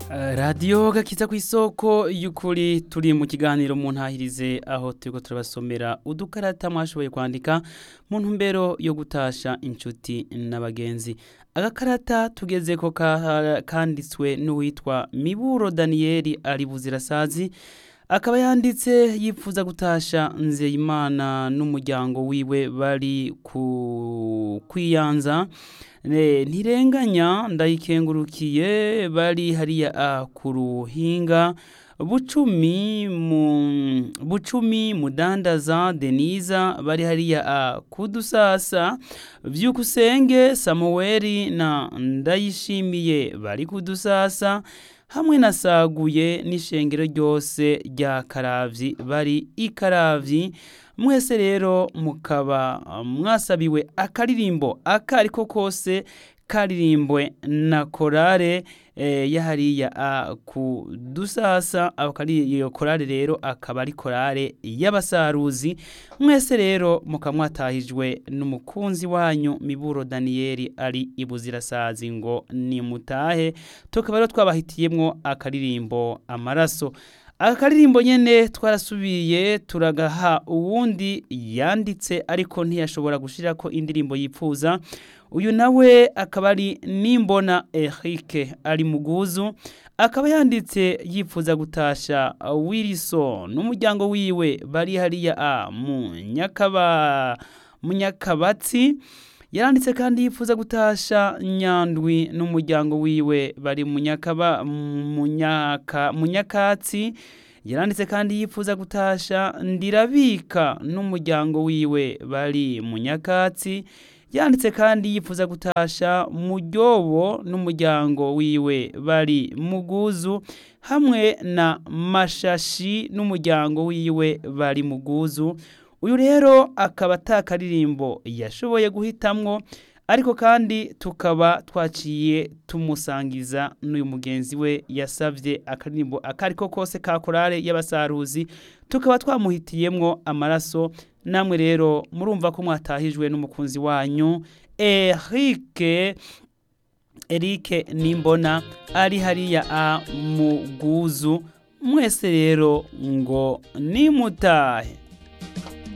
radiyo gakiza ku isoko y'ukuri turi mu kiganiro mu ntahirize aho turiko turabasomera udukarata mwashoboye kwandika mu ntumbero yo gutasha inshuti n'abagenzi agakarata tugeze ko kanditswe n'uwitwa miburo daniyeli ari buzirasazi akaba yanditse yifuza gutasha nzeyimana n'umuryango wiwe bari ku kwiyanza ntirenganya ndayikengurukiye bari hariya ku ruhinga bucumi mu bucumi mudandaza deniza bari hariya kudusasa byukusenge samuweli na ndayishimiye bari kudusasa hamwe na saguye n'ishengero ryose rya karavyi bari ikaravyi mwese rero mukaba mwasabiwe akaririmbo akariko kose karirimbwe na korale eh, yahariya ku dusasa iyo korale rero akaba ari korale y'abasaruzi mwese rero mukamwatahijwe n'umukunzi wanyu miburo daniyeli ari ibuzirasazi ngo nimutahe tukaba rero twabahitiyemwo akaririmbo amaraso akaririmbo nyene twarasubiye turagaha uwundi yanditse ariko ntiyashobora gushirako indirimbo yipfuza uyu nawe akaba ari nimbona Eric ari muguzu akaba yanditse yifuza gutasha Wilson n'umuryango wiwe bari hariya a mu nyakaba munyakabatsi yaranditse kandi yifuza gutasha nyandwi n'umuryango wiwe bari munyakaba munyaka munyakatsi yaranditse kandi yifuza gutasha ndirabika n'umuryango wiwe bari munyakatsi yanditse kandi yifuza gutasha muryobo n'umuryango wiwe bari muguzu hamwe na mashashi n'umuryango wiwe bari muguzu uyu rero akaba atakaririmbo yashoboye guhitamwo ariko kandi tukaba twaciye tumusangiza n'uyu mugenzi we yasavye akaririmbo akariko kose ka korale y'abasaruzi tukaba twamuhitiyemwo amaraso namwe rero murumva ko mwatahijwe n'umukunzi wanyu Eric Eric Nimbona ari hariya a muguzu mwese rero ngo nimutahe